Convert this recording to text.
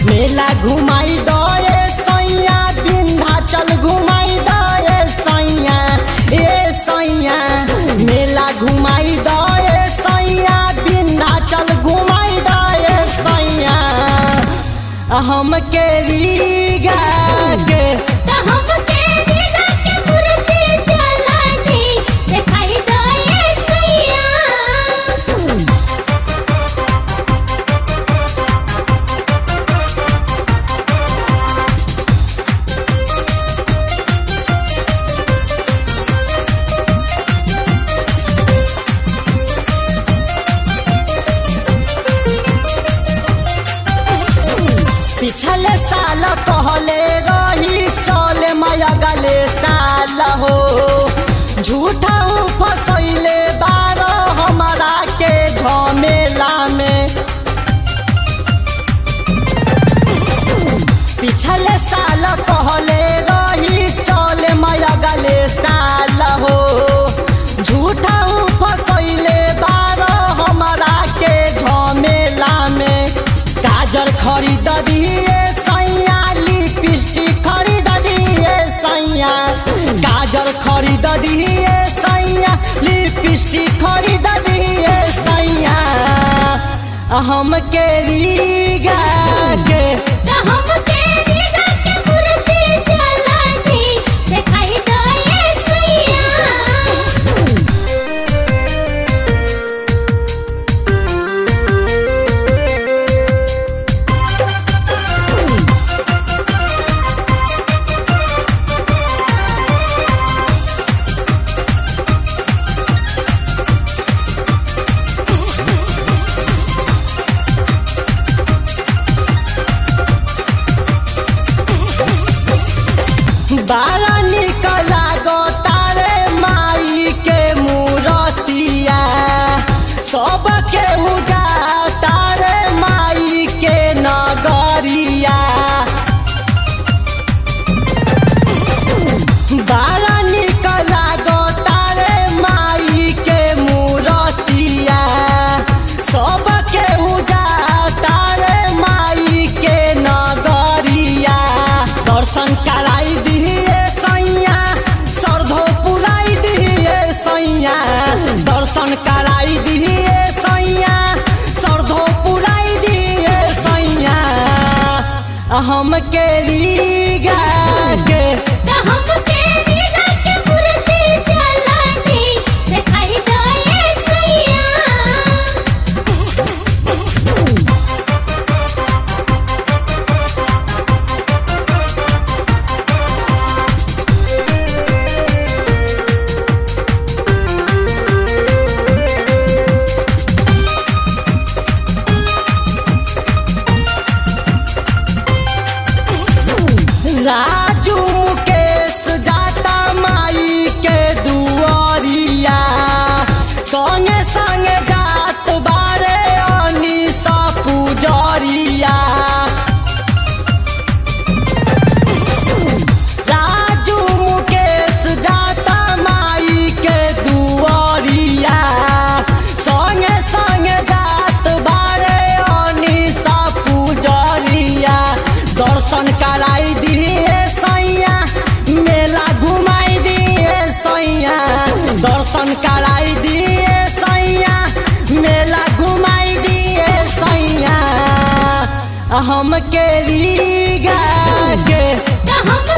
मेला घुमाई दे सैया विंध्याचल घुमाई दे सैया ए सैया मेला घुमाई दे सैया विंध्याचल घुमाई दे सैया हम के रीगा के त हम तेरी के मूर्ति चला दी दिखाई दे सैया पिछले साल कहले रही चले माया गले साल हो झूठा फसैले बार हमारा के झमेला में पिछले साल कहले रही चले माया गले साल हो झूठा फसैले बार हमारा के झमेला में गाजर खरीद दिए सैया लिपस्टिक खरीद दिए सैया गाजर खरीद दिए सैया लिपस्टिक खरीद दिए सैया हम के रीगा के त हम तेरी के मूर्ति चला दी दिखाई दे सैया बारा निकला गो तारे माई के मूरतिया सब के उजा तारे माई के नगरिया बारा निकला गो तारे माई के मूरतिया सब के उजा तारे माई के नगरिया दर्शन कराई दिए सैया सरधो पुराई दिए सैया दर्शन कराई दिए सैया सरधो पुराई दिए सैया हम के रीगा के त हम तेरी के मूर्ति चला दी दिखाई दे सैया राजू मुकेश जाता माई के दुआरिया संगे संगे जात बारे अनिसा पुजरिया राजू मुकेश जाता माई के दुआरिया संगे संगे जात बारे अनिसा पुजरिया दर्शन कराई दिए सैया मेला घुमाई दिए सैया दर्शन कराई दिए सैया मेला घुमाई दिए सैया हम के रीगा के त हम